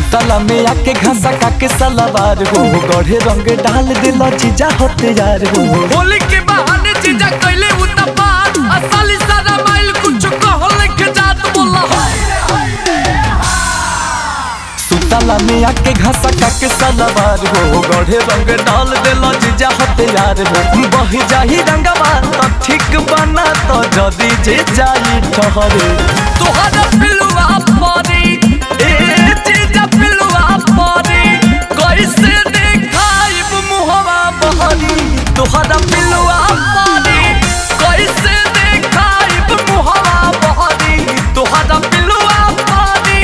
सुतला में आके घासा काके सलावार हो गढ़े रंग डाल दिल जीजा होते यार हो होली के बहाने चीजा कैले उतपात असली सारा माइल कुछ कहल के जात बोला सुतला में आके घासा काके सलावार हो गढ़े रंग डाल दिल जीजा होते यार हो बह जाही रंगवा तो ठीक बना तो जदी जे जाई ठहरे तोहरा पिलुआ परी ए चीजा पिलुआ परी कैसे देखाइब मुहवा बहरी तोहरा पिलुआ परी कैसे देखाइब मुहवा बहरी तोहरा पिलुआ परी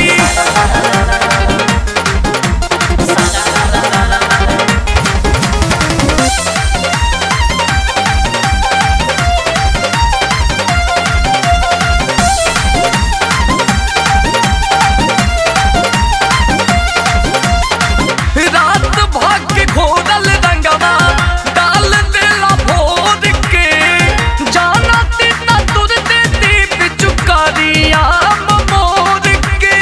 रात भाग के घोरल रंगवा डाल देला भोर के जाना तीता तुर दे दीप चुकारिया मोर के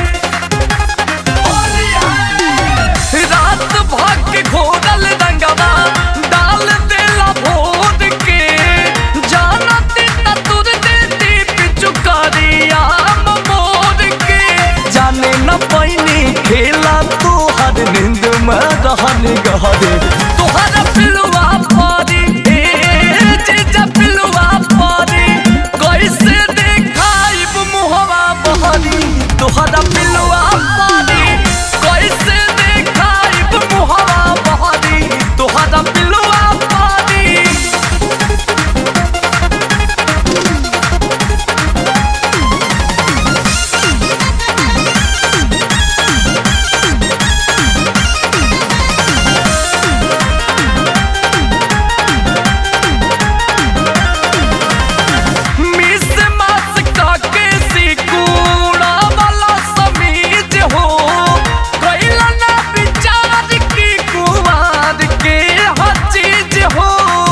रात भाग के घोरल रंगवा डाल देला भोर के जाना तीता तुर दे दीप चुकारिया मोर के जाने न पैनी खेला तू हर नींद में रहन गहरे तोहरा पिलुआ परी ए जीजा पिलुआ परी कैसे देखाइब मुहवा बहरी तोहरा पिलुआ परी कैसे देखाइब मुहवा बहरी तोहरा पिलुआ परी मिस मास काके सिकुड़ा वाला समीज हो कैला ना विचार की कुवार के हर चीज हो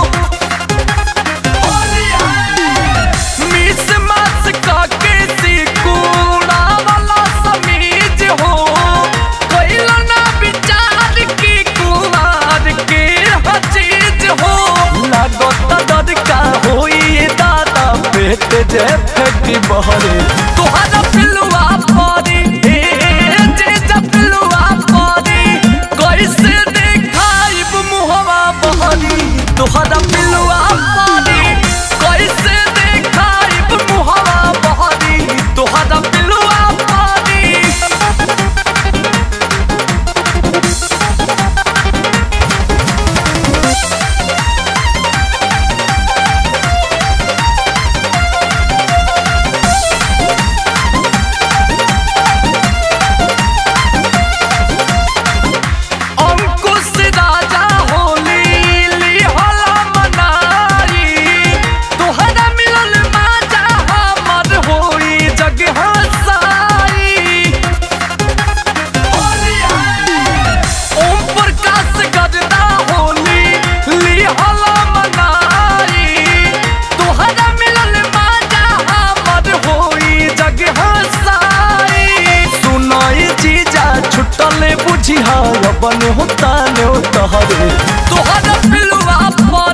मिस मास काके सिकुड़ा वाला समीज हो कैला ना विचार की कुवार के हर चीज हो लागत डर का होई ये दादा पेट जे फेंकी बहरे तोहरा पिलुआ परी ए जीजा पिलुआ परी कैसे देखाइब मुहवा बहरी तोहरा पिलुआ परी कैसे देखाइब मुहवा बहरी तोहरा पिलुआ परी अंकुश राजा होली लिहला मनाई तोहरा मिलल माजा हमर होई जग हसाई ओम प्रकाश गजदा होली लिहला मनाई तोहरा मिलल माजा हमर होई जग हसाई सुनाई जीजा छुटले बुझिहा अपन होता ने तहरे तोहरा पिलुआ पर